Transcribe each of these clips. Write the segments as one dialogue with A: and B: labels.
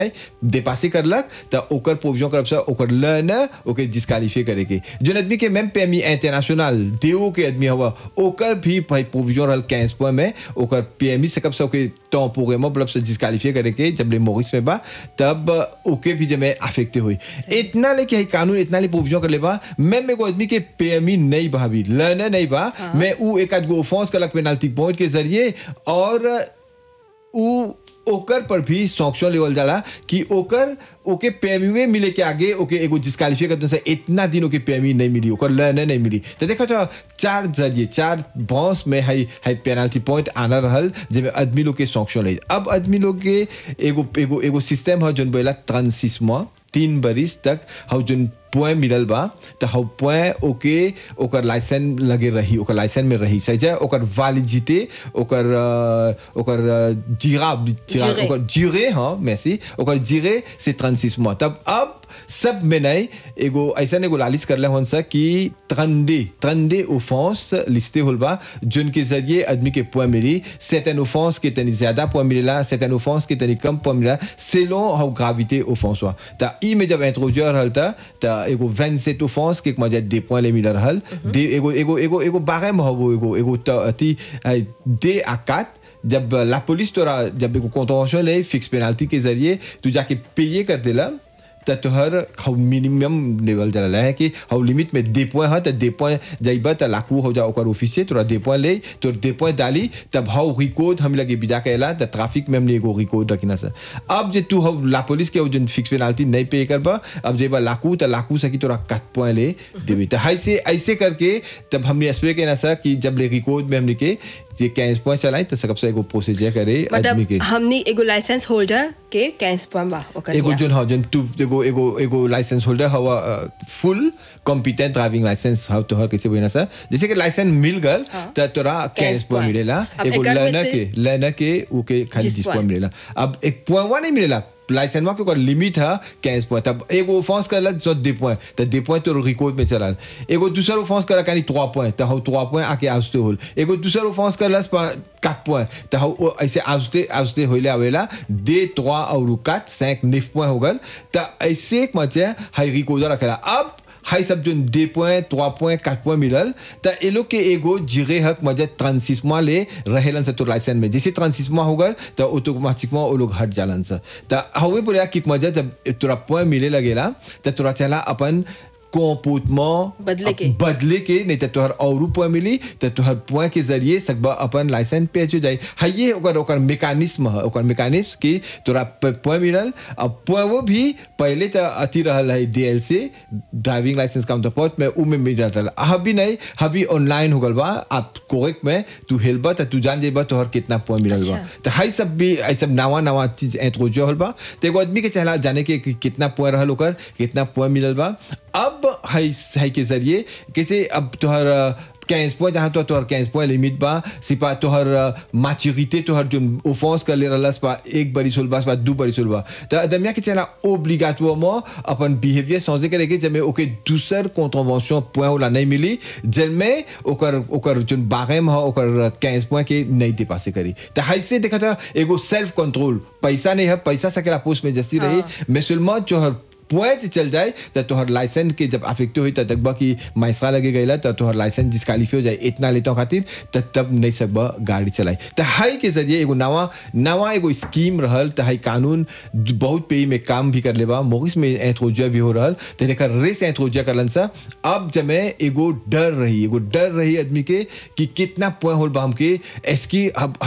A: dépassé करलक त ओकर प्रोविजन करब से ओकर लर्नर ओके डिस्कालीफाई करे के जोन आदमी के même permis इंटरनेशनल देओ के आदमी हवा ओकर भी भाई प्रोविजन रहल 15 पॉइंट में ओकर पीएमई से कब से ओके टेम्पोरेमेंट मतलब से डिस्कालीफाई करे के जब ले मोरिस में बा तब ओके भी जमे अफेक्ट हुई इतना ले कि है कानून इतना ले प्रोविजन कर ले बा मैं मेरे को आदमी के पीएमई नहीं बा भी लर्नर नहीं बा मैं उ एक आध गो ऑफेंस कलक पेनल्टी पॉइंट के जरिए और उ ओकर पर भी सॉक्शन लेवल जाला कि ओकर ओके पेमी मिले के आगे ओके एगो डिस्कालीफाई करते से इतना दिन ओके पेमी नहीं मिली ओकर लर्नर नहीं मिली तो देखा तो चार जरिए चार बॉस में हाई हाई पेनल्टी पॉइंट आना रहल जिसमें आदमी लोग के सॉक्शन ले अब आदमी लोग के एगो एगो एगो सिस्टम है जोन बोला ट्रांसिसमा तीन बरिस तक हौ जोन पॉइंट मिलल बा तो हौ पॉइंट ओके ओकर लाइसेंस लगे रही ओकर लाइसेंस में रही सही है ओकर वैलिडिटी ओकर अ, ओकर अ, जीरा जीरा
B: जीरे।
A: ओकर जीरे हाँ मैसी ओकर जीरे से ट्रांसिस मोis तब अब सब में नहीं एगो ऐसा एगो लालिश करले हन सा कि ट्रंडे ट्रंडे ओफेंस लिस्टे होल बा जोन के जरिए आदमी के पॉइंट मिली सेटन ओफेंस के तनी ज्यादा पॉइंट मिलेला सेटन ओफेंस के तनी कम पॉइंट मिला सेलों हाउ ग्राविटे ओफेंस हुआ ता ई में जब इंट्रोड्यूस रहल ता ता एगो 27 ओफेंस के मजा दे पॉइंट ले मिल रहल दे एगो एगो एगो एगो बारे में हो एगो एगो त- अति आई, दे आ 4 जब ला पुलिस तोरा जब एगो कॉन्ट्रोवर्शियल है फिक्स पेनाल्टी के जरिए तू जाके पेये कर देला त तोहर हाउ मिनिमम लेवल जला है कि हाउ लिमिट में दे पॉइंट है त दे पॉइंट जाइबा त लाकू हो जा ओकर ऑफिस से तोरा दे पॉइंट ले तो दे पॉइंट डाली तब हाउ रिकॉर्ड हम लगे बिदा कैला त ट्रैफिक में हमने एगो रिकॉर्ड रखना से अब जे तू हाउ ला पुलिस के जो फिक्स पेनाल्टी नहीं पे करबा अब जेबा लाकू त लाकू से कि तोरा कट पॉइंट ले देबी त ऐसे ऐसे करके तब हमने एक्सप्लेन कहना सा कि जब ले रिकॉर्ड में हमने के ये कैश पॉइंट चलाई त सबसे एगो प्रोसीजर करे आदमी के
B: मतलब हमनी एगो लाइसेंस होल्डर के कैंस पॉइंट बा ओकर
A: एगो
B: लिया।
A: जोन हाँ जोन टू एगो एगो एगो लाइसेंस होल्डर हवा फुल कॉम्पिटेंट ड्राइविंग लाइसेंस हव तोहर कैसे बोलना सर जैसे कि लाइसेंस मिल गल त तोरा कैश
B: Cash
A: पॉइंट
B: point.
A: मिलेला
B: अब
A: एगो
B: एकर में
A: लर्नर
B: से-
A: के लर्नर के ओके खाली
B: जिस
A: जिस
B: point.
A: पॉइंट मिलेला अब एक पॉइंट नहीं मिलेला लाइसेंस के ओकर लिमिट है कैश पॉइंट तब एगो ऑफेंस करला जो दे पॉइंट त दे पॉइंट तो रिकॉर्ड में चला एगो दूसरा ऑफेंस करला कानी 3 पॉइंट त हौ 3 पॉइंट आके आउस्ते होल एगो दूसरा ऑफेंस करला 4 पॉइंट त हौ ओ ऐसे आउस्ते आउस्ते होइले आवेला दे 3 और 4 5 9 पॉइंट हो गल त ऐसे एक मचे हाई रिकॉर्ड रखेला अब हाई सब जो दे point trois point quatre point मिलल त ए लोग के एगो जिरे हक मजा ट्रांसिसमा ले रहेलन से तो लाइसेंस में जैसे ट्रांसिसमा हो गल त ऑटोमेटिकमा वो लोग हट जालन से त हवे बोला कि मजा जब तोरा पॉइंट मिले लगेला त तोरा चला अपन comportement
B: बदले के।
A: बदले के नहीं तो तोहर और पॉइंट मिली तो तोहर पॉइंट के जरिए सकबा अपन लाइसेंस पे हो जाए है ये ओकर ओकर मैकेनिज्म है ओकर मैकेनिज्म कि तोरा पॉइंट मिलल अब पॉइंट वो भी पहले तो अति रहल है डीएल से ड्राइविंग लाइसेंस काउंटर पॉइंट में उ में मिल जाता है अभी नहीं अभी ऑनलाइन हो गल बा आप कोरेक्ट में तू हेलबा तो तू जान जेबा तोहर कितना पॉइंट मिलल बा
B: अच्छा।
A: तो हाई सब भी ऐ सब नवा नवा चीज इंट्रोड्यूस होल बा तो एगो आदमी के चला जाने के कि कितना पॉइंट रहल ओकर कितना पॉइंट मिलल बा अब हाई हाई के जरिए कैसे अब तोहर कैंस पॉइंट जहाँ तो तोहर कैंस पॉइंट लिमिट बा सिपा तोहर मैच्योरिटी तोहर जो ओफेंस कर ले रहलस बा एक बरी सोल बा दू बरी सोल बा तो अदमिया के चला ओब्लिगाटोरमेंट अपन बिहेवियर समझे के लेके जब में ओके दूसर कॉन्ट्रोवर्शन पॉइंट वाला नहीं मिली जिनमें ओकर ओकर जो बारेम है ओकर कैंस पॉइंट के नहीं दे पासे करी तो हाइसे देखा था एगो सेल्फ कंट्रोल पैसा नहीं है पैसा सकेला पोस्ट में जैसी रही मैं सुलमा जो हर पॉइंट चल जाए तो तोहर लाइसेंस के जब अफेक्ट हुई तब तक कि मैसरा लगे गई तो तोहर लाइसेंस डिस्कालीफाई हो जाए इतना लेता खातिर तब तब नहीं सकबा गाड़ी चलाई तो हाई के जरिए एगो नवा नवा एगो स्कीम रहल तो हाई कानून बहुत पे में काम भी कर लेबा मोरिस में इंट्रोड्यूस भी हो रहल तो लेकर रेस इंट्रोड्यूस करलन सा अब जब एगो डर रही एगो डर रही आदमी के कि कितना पॉइंट होल बा हमके एसकी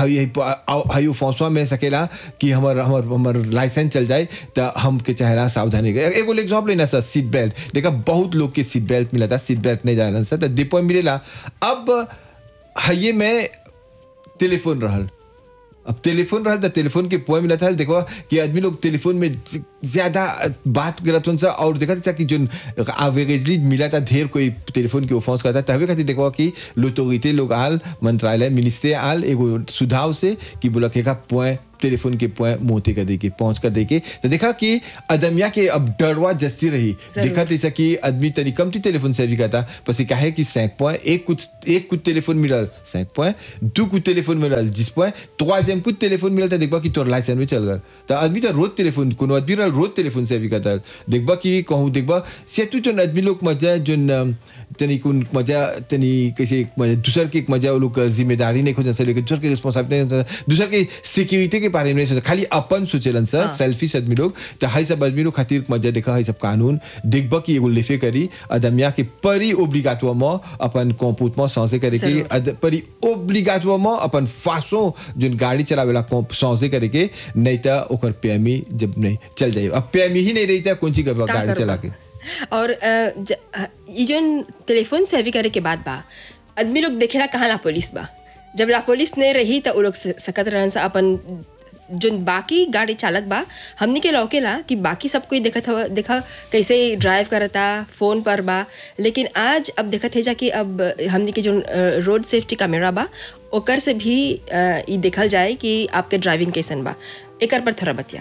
A: हयो फौसवा में सकेला कि हमर हमर हमर लाइसेंस चल जाए तो हमके चाहेला सावधानी के एगो एग्जाम्पल लेना सर सीट बेल्ट देखा बहुत लोग के सीट बेल्ट मिला था सीट बेल्ट नहीं जालन सर तो दीपो मिलेला अब हये में टेलीफोन रहल अब टेलीफोन रहल तो टेलीफोन के पॉइंट मिला था देखो कि आदमी लोग टेलीफोन में ज- ज्यादा बात करत हन सा और देखा था कि जो एवरेजली मिला था ढेर कोई टेलीफोन के ऑफेंस करता तभी खातिर देखो कि लोटोरिटे लोग आल मंत्रालय मिनिस्ट्री आल एगो सुझाव से कि बोला के का पॉइंट टेलीफोन के पॉइंट मोते कर देके पहुंच कर देके तो देखा कि अदमिया के अब डरवा जस्ती रही
B: जरूर।
A: देखा तैसा कि आदमी तनी कम थी टेलीफोन से भी करता बस ये काहे कि सैंक पॉइंट एक कुछ एक कुछ टेलीफोन मिलल सैंक पॉइंट दो कुछ टेलीफोन मिलल जिस पॉइंट troisième कुछ टेलीफोन मिलल तो देखबा कि तोर लाइसेंस में चल गल तो आदमी तो रोज टेलीफोन कोनो आदमी रल रोज टेलीफोन से भी करता देखबा कि कहूँ देखबा से तू जो आदमी लोग मजा जो तनी कुन मजा तनी कैसे मजा दूसर के मजा वो लोग जिम्मेदारी नहीं खोजन से लेकिन दूसर के रिस्पॉन्सिबिलिटी दूसर के सिक्योरिटी के बारे में नहीं सोचा खाली अपन सोचेलन सर सेल्फिश आदमी लोग तो हाई सब आदमी लोग खातिर मजा देखा हाई सब कानून देखबा कि एगो लेफे करी अदमिया के परी ओब्लिगाटो में अपन कंपूत में सौसे करे के
B: जरूर।
A: अद- परी ओब्लिगाटो में अपन फासो जोन गाड़ी चलावेला कौन- सौसे करे के नहीं तो ओकर पेमी जब नहीं चल जाए अब पेमी ही नहीं रही था कौन सी करबा
B: का
A: गाड़ी
B: करबा?
A: चला के
B: और अ, ज- अ, ई जोन टेलीफोन सेवी करे के बाद बा आदमी लोग देखेला कहाँ ला पुलिस बा जब ला पुलिस नहीं रही तो उ लोग स- सकत रहन सा अपन जोन बाकी गाड़ी चालक बा हमनी के लौकेला कि बाकी सब कोई देखत हवा देखा कैसे ड्राइव करता फोन पर बा लेकिन आज अब देखत है जा कि अब हमनी के जो रोड सेफ्टी कैमरा बा ओकर से भी अ, ई देखल जाए कि आपके ड्राइविंग कैसन बा एकर पर थोड़ा बतिया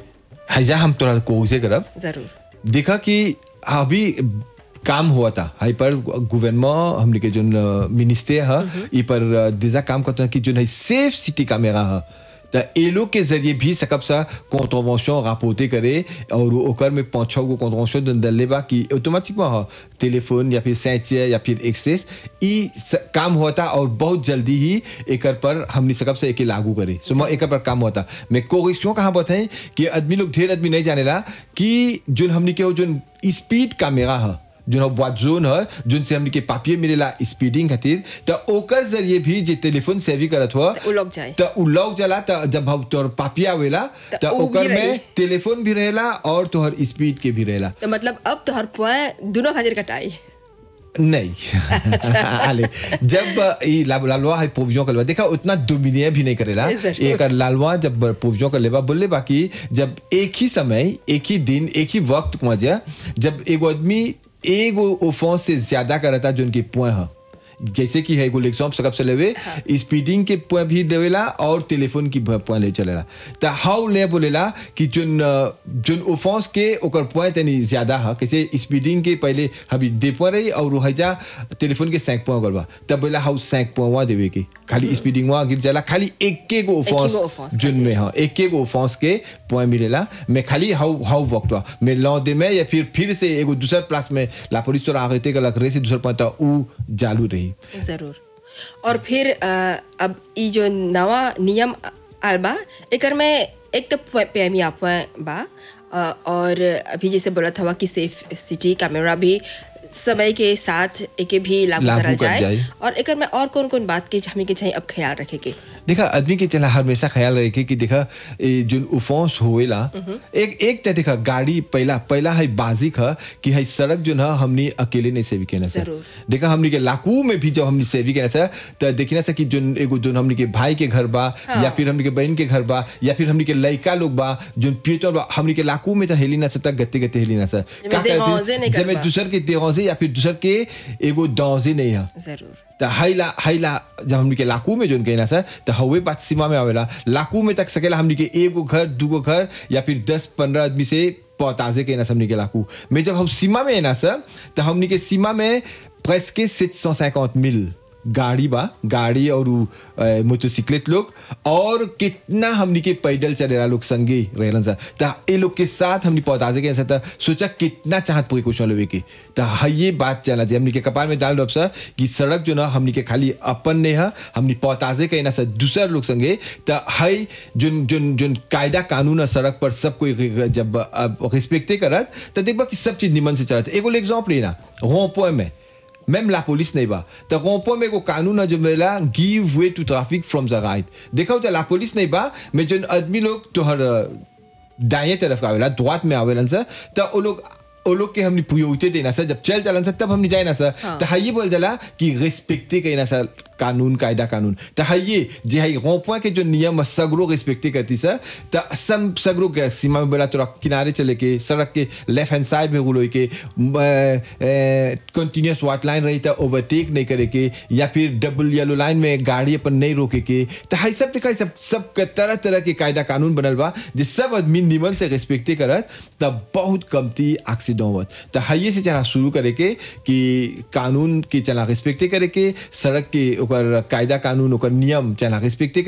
A: हैजा हम तोरा कोसे करब
B: जरूर
A: देखा कि अभी काम हुआ था हाई पर गवर्नमेंट हमने के जो मिनिस्टर है ई पर दिजा काम करता है कि जो है सेफ सिटी कैमरा है तो ये लोग के जरिए भी सकब सा कॉन्ट्रोवर्शन रापोर्टे करे और ओकर में पाँच छः गो कॉन्ट्रोवर्शन डले बा कि ऑटोमेटिकली हाँ टेलीफोन या फिर सैचिया या फिर एक्सेस ई स- काम होता और बहुत जल्दी ही एकर पर हमने सकब से एके लागू करे सो मैं एकर पर काम होता मैं कोरिक्शन कहाँ बताएं कि आदमी लोग ढेर आदमी नहीं जानेला कि जो हमने के वो जो स्पीड कैमरा है जो वाट जोन है जोन से हमने के पापिये मिलेला स्पीडिंग खातिर तो ओकर जरिए भी जे टेलीफोन सेवी करत हो
B: त उ लोग जाए।
A: तो उ लोग जला तो जब हम तोर पापिया आवेला
B: त
A: तो
B: उ भी
A: ओकर
B: रही।
A: में टेलीफोन भी रहेला और तोहर स्पीड के भी रहेला
B: तो मतलब अब तो हर पॉइंट दोनों खातिर कटाई
A: नहीं आले जब ये ला- लालवा है पोविजों का लेवा देखा उतना डोमिनिया भी नहीं करेला
B: जरूर।
A: एक लालवा जब पोविजों का लेवा बोले बाकी जब एक ही समय एक ही दिन एक ही वक्त मजा जब एगो आदमी एगो ओफेंस से ज्यादा करता जो उनके पुआ है जैसे कि है एगो लेक्सॉप सकब से लेवे स्पीडिंग के पुआ भी देवेला और टेलीफोन की पुआ ले चलेला तो हाउ ले बोलेला कि जोन अ, जोन ओफेंस के ओकर पुआ तनी ज्यादा है कैसे स्पीडिंग के पहले अभी दे पुआ रही और हैजा टेलीफोन के सैंक पुआ करबा तब बोला हाउ सैंक पुआ देवे के खाली स्पीडिंग वहाँ गिर जाला खाली एक के गो
B: एक ही गो
A: ओफेंस
B: offense
A: जोन में हाँ एक के गो ओफेंस के पुआ मिलेला मैं खाली हाउ हाउ वक्त हुआ मैं लौदे में या फिर फिर से एगो दूसर प्लास में ला पुलिस तो आगे के लग रहे से दूसर पता उ चालू रही
B: जरूर और फिर अ, अब ई जो नवा नियम आल बा एकर में एक तो पेमी आप बा अ, और अभी जैसे बोला था कि सेफ सिटी कैमरा भी समय के साथ एके भी लागू
A: लागू
B: करा
A: कर
B: जाए
A: जाए।
B: और एकर में और कौन कौन बात के हमें के चाहिए अब ख्याल रखे के
A: देखा आदमी के चला हमेशा ख्याल रखे कि देखा ये जो उफोंस होएला एक एक तो देखा गाड़ी पहला पहला है बाजिक है कि है सड़क जो ना हमने अकेले नहीं सेवी केना सर
B: जरूर।
A: देखा हमने के लाकू में भी जब हमने सेवी केना सर तो देखना सर कि जो एगो जो हमने के भाई के घर बा या फिर हमने के बहन के घर बा या फिर हमने के लड़का लोग बा जो पियोटर बा हमने के लाकू में तो हेली ना सर गत्ते गत्ते हेली ना सर
B: जब देहौंजे नहीं
A: जब
B: करबा।
A: दूसर के देहौंजे या फिर दूसर के एगो दौजे नहीं है
B: जरूर
A: त हाइला हाइला जब हमनी के लाकू में जोन कहना सर तो हवे बात सीमा में आवेला लाकू में तक सकेला हमनी के एगो घर दूगो घर या फिर दस पंद्रह आदमी से पौताजे के ना हमनी के लाकू में जब हम सीमा में है ना सर तो हमनी के सीमा में प्रेस्के सेट सौ सैकौत मिल गाड़ी बा गाड़ी और उ, अ, मोटरसाइकिलेट लोग और कितना हमनी के पैदल चलेला लोग संगे रहलन सर त ए लोग के साथ हमनी पौताजे के सर सोचा कितना चाहत प्रिकॉशन लेवे के त ये बात चला जे हमनी के कपाल में डाल दब सर कि सड़क जो ना हमनी के खाली अपन ने है हमनी पौताजे के ना सर दूसर लोग संगे त हई जोन जोन जोन कायदा कानून है सड़क पर सब कोई जब रिस्पेक्टे करत त देखबा कि सब चीज निमन से चलत एगो एग्जांपल लेना रोपोए में même la police नहीं बा तो रोपो में को कानून है जो मेला give way to traffic from the right देखो तो la police नहीं बा मैं जो आदमी लोग तो हर दाएं तरफ का आवेला द्वात में आवेलन सर तो वो लोग वो लोग के हमने प्रियोरिटी देना सर जब चल चलन सर तब हमने जाए ना सर तो हाई बोल जला कि रिस्पेक्टे कहना सर कानून कायदा कानून त है ये जे है रोपवा के जो नियम सगरो रिस्पेक्टे करती सर त सब सगरो के सीमा में बोला तोरा किनारे चले के सड़क के लेफ्ट हैंड साइड में गुलोई के कंटिन्यूस वाट लाइन रही त ओवरटेक नहीं करे के या फिर डबल येलो लाइन में गाड़ी अपन नहीं रोके के त है सब देखा सब सब के तरह तरह के कायदा कानून बनल बा जे सब आदमी निमन से रिस्पेक्टे करत त बहुत कमती एक्सीडेंट होत त है से चला शुरू करे के कि कानून के चला रिस्पेक्टे करे के सड़क के ओकर कायदा कानून ओकर नियम चला रिस्पेक्टे